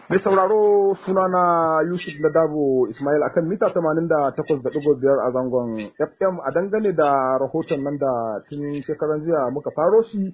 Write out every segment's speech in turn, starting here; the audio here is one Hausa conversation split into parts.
Mai sauraro sunana Yusuf Ladabo Ismail akan mita 88.5 a zangon FM a dangane da rahoton nan da tun shekaran jiya muka faro shi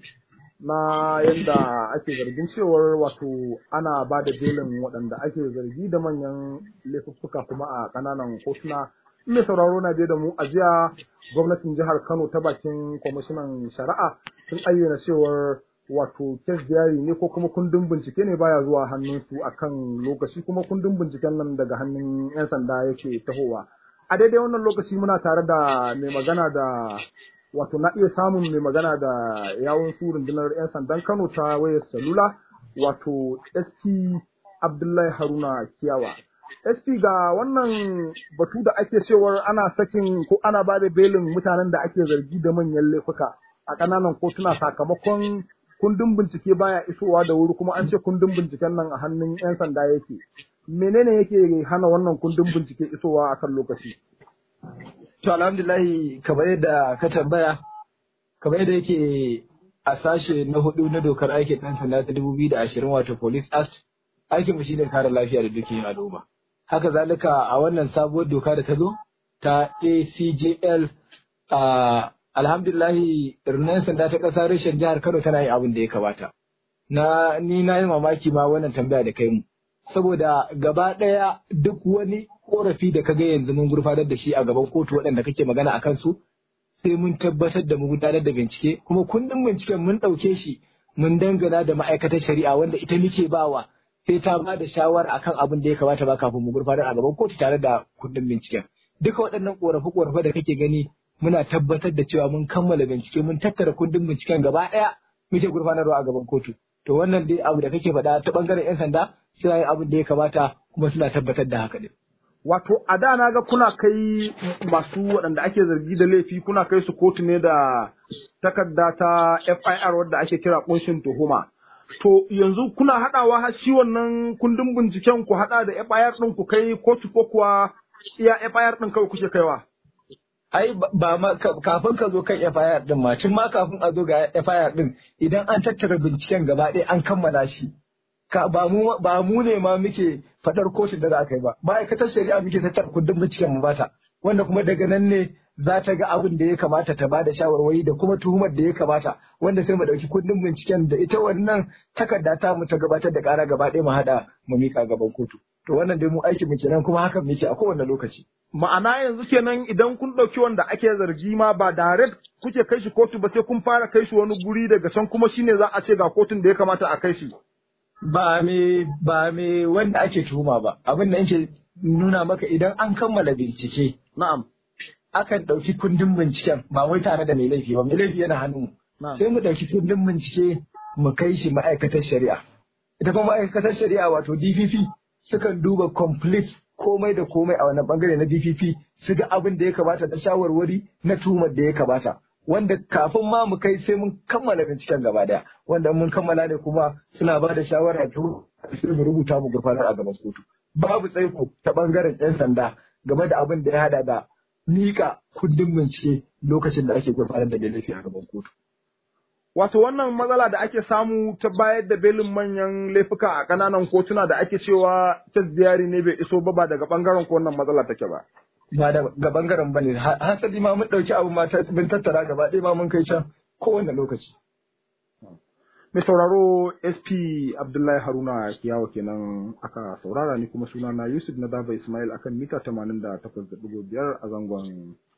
na yadda ake zargin cewar wato ana ba da belin waɗanda ake zargi da manyan laifuffuka kuma a ƙananan kotuna. Mai sauraro na da mu a jiya gwamnatin jihar Kano ta bakin kwamishinan shari'a sun ayyana cewar wato kes diary ne ko kuma kundin bincike ne baya zuwa hannunsu akan lokaci kuma kundin binciken nan daga hannun 'yan sanda yake tahowa a daidai wannan lokaci muna tare da mai magana da wato na iya samun mai magana da yawun su rundunar 'yan sandan kano ta wayar salula wato sp abdullahi haruna kiyawa sp ga wannan batu da ake cewar ana sakin ko ana ba da belin mutanen da ake zargi da manyan laifuka a ƙananan kotuna sakamakon kundin bincike baya isowa da wuri kuma an ce kundin binciken nan a hannun 'yan sanda yake menene yake hana wannan kundin bincike isowa a kan lokaci to alhamdulahi kamar yadda ka tambaya kamar yadda yake a sashe na hudu na dokar aikin ɗan sanda ta dubu biyu da ashirin wato police act aikin mu shine kare lafiya da dukkan al'umma haka zalika a wannan sabuwar doka da ta zo ta acjl a alhamdulillahi rundunar sanda ta ƙasa reshen jihar Kano tana yin abin da ya kamata. Na ni na yi mamaki ma wannan tambaya da kai mu. Saboda gaba ɗaya duk wani korafi da ka ga yanzu mun gurfanar da shi a gaban kotu waɗanda kake magana a kansu sai mun tabbatar da mu gudanar da bincike kuma kundin binciken mun ɗauke shi mun dangana da ma'aikatar shari'a wanda ita muke bawa sai ta ba da shawara akan abin da ya kamata ba kafin mu gurfanar a gaban kotu tare da kundin binciken. Duka waɗannan korafe-korafe da kake gani muna tabbatar da cewa mun kammala bincike mun tattara kundin binciken gaba ɗaya muke gurfanarwa a gaban kotu to wannan dai abu da kake faɗa ta bangaren yan sanda suna yin abin da ya kamata kuma suna tabbatar da haka din wato a da na ga kuna kai masu waɗanda ake zargi da laifi kuna kai su kotu ne da takarda ta FIR wadda ake kira kunshin tuhuma to yanzu kuna haɗawa har shi wannan kundin binciken ku haɗa da FIR ɗin ku kai kotu ko kuwa iya FIR ɗin kawai kuke kaiwa ai ba ma kafin ka zo kan FIR din ma tun ma kafin a zo ga FIR din idan an tattara binciken gaba ɗaya an kammala shi ka ba mu ba mu ne ma muke fadar kotun da za a kai ba ma'aikatar shari'a muke tattara kundin binciken mu bata wanda kuma daga nan ne za ta ga abin da ya kamata ta bada shawarwari da kuma tuhumar da ya kamata wanda sai mu dauki kundin binciken da ita wannan takarda ta mu ta gabatar da kara gaba ɗaya mu hada mu mika gaban kotu to wannan dai mu aikin mu kenan kuma hakan muke a kowane lokaci ma'ana yanzu kenan idan kun ɗauki wanda ake zargi ma ba direct kuke kai shi kotu ba sai kun fara kai shi wani guri daga can kuma shine za a ce ga kotun da ya kamata a kai shi ba me ba me wanda ake tuhuma ba abin da yake nuna maka idan an kammala bincike na'am akan ɗauki kundin binciken ba wai tare da mai laifi ba mai laifi yana hannu sai mu ɗauki kundin bincike mu kai shi ma'aikatar shari'a ita kuma ma'aikatar shari'a wato DPP sukan duba complete komai da komai a wannan bangare na DPP su ga abin da ya kamata na shawarwari na tuhumar da ya kamata wanda kafin ma mu kai sai mun kammala binciken gaba daya wanda mun kammala ne kuma suna ba da shawara to sai mu rubuta mu gurfanar a gaban kotu babu tsaiko ta bangaren yan sanda game da abin da ya hada da mika kundin bincike lokacin da ake gurfanar da laifi a gaban kotu Wato wannan matsala da ake samu ta bayar da belin manyan laifuka a ƙananan kotuna da ake cewa ta ziyari ne bai iso ba ba daga ɓangaren ko wannan matsala take ba. Ba daga ɓangaren ba ne, hasali ma mun ɗauki abu ma mun tattara gaba ɗaya ma mun kai can kowane lokaci. Mai sauraro SP Abdullahi Haruna Kiyawa kenan aka saurara ni kuma sunana Yusuf na Daba Ismail akan mita 88.5 a zangon